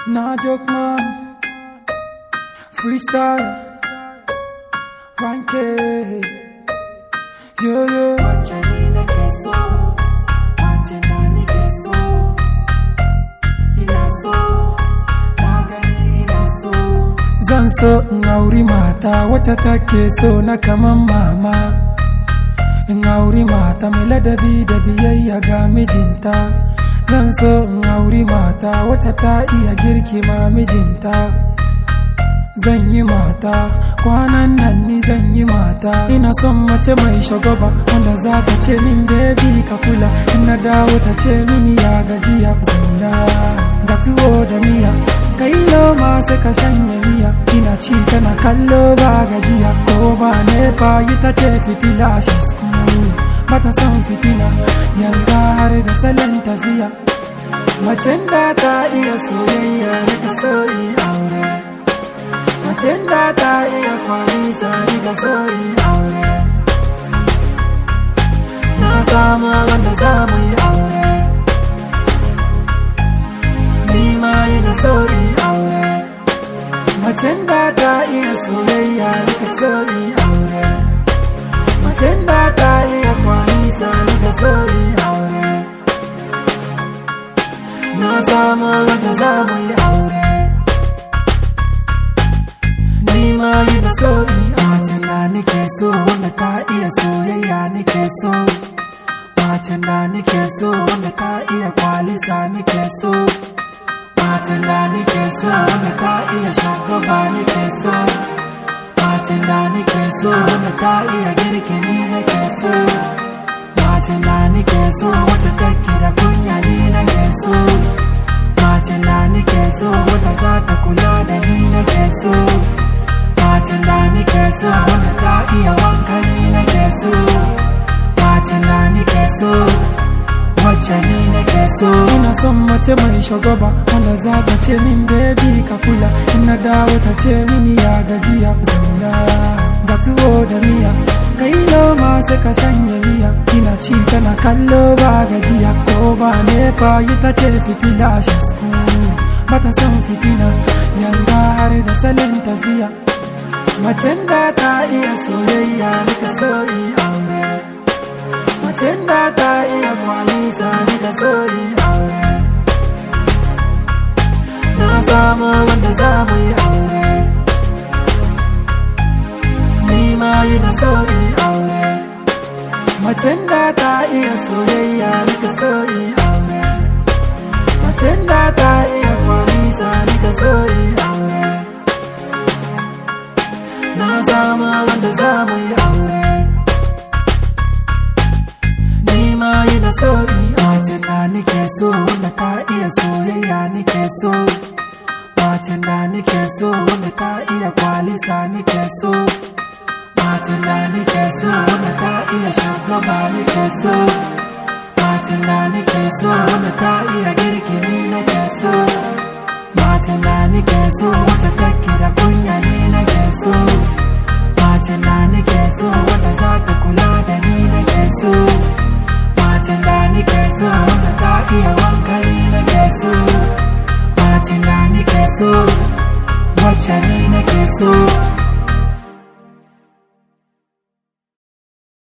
Na joke man, freestyle, ranke, yo yo. Wacce ni nake so, wacce na nake so, ina so, na gani ina so. Zan so in auri mata wacce take so na kaman mama. In auri mata mai ladabi da biyayya ga mijinta. Zan so in auri mata wacce ta iya girki ma mijinta. Zan yi mata, kwanan nan ni zan yi mata. Ina son mace mai shagwaba wanda za ta ce min baby ka kula. In na dawo ta ce mini ya gajiya zauna ga tuwo da miya. Kai noma sai ka shanya miya. Ina ci tana kallo ba gajiya ko ba nefa yi ta ce fitila shi school. Bata son fitina yanga har da salon tafiya. Macen da ta iya soyayya da so in aure. Macen da ta iya kwalisa da so in aure. Na samu wanda za mu yi aure. Ni ma ina so in aure. Macen da ta iya soyayya da so in aure. Macen da ta iya kwalisa da so in aure. Na samu wanda za mu yi aure. Ni ma ina so in Macen da nake so wanda ta iya soyayya nake so. Macen da nake so wanda ta iya kwalisa nake so. Macen da nake so wanda ta iya shagwaba nake so. Macen da nake so wanda ta iya girki ni nake so. Macen da nake so wacce take da kunya ni nake so. Macen da nake so wanda za ta kula da ni nake so. Macen da nake so wanda ta iya wanka ni nake so. Macen da nake so wacce ni nake so. Ina son mace mai shagwaba wanda za ta ce min baby ka kula. In na dawo ta ce mini ya gajiya zauna ga tuwo da miya. Kai noma sai ka shanya miya. Ina ci tana kallo ba gajiya ko ba nefa yi ta ce fitila shi school. Bata son fitina yanga har da salon tafiya. Macen da ta iya soyayya nika so in aure. Macen da ta iya kwalisa nika so in aure. Na samu wanda za mu yi aure. Ni ma ina so in aure. Macen da ta iya soyayya nika so in aure. Macen da ta iya kwalisa nika so in aure. Na samu wanda za mu yi aure. Ni ma ina so in Macen da nake so wanda ta iya soyayya nake so. Macen da nake so wanda ta iya kwalisa nake so. Macen da nake so wanda ta iya shagwaba nake so. Macen da nake so wanda ta iya girki ni nake so. Macen da nake so wacce take da kunya ni nake so. Macen da nake so wanda za ta kula da ni nake so. Macen da nake so wanda ta iya wanka ni nake so. Macen da nake so wacce ni nake so.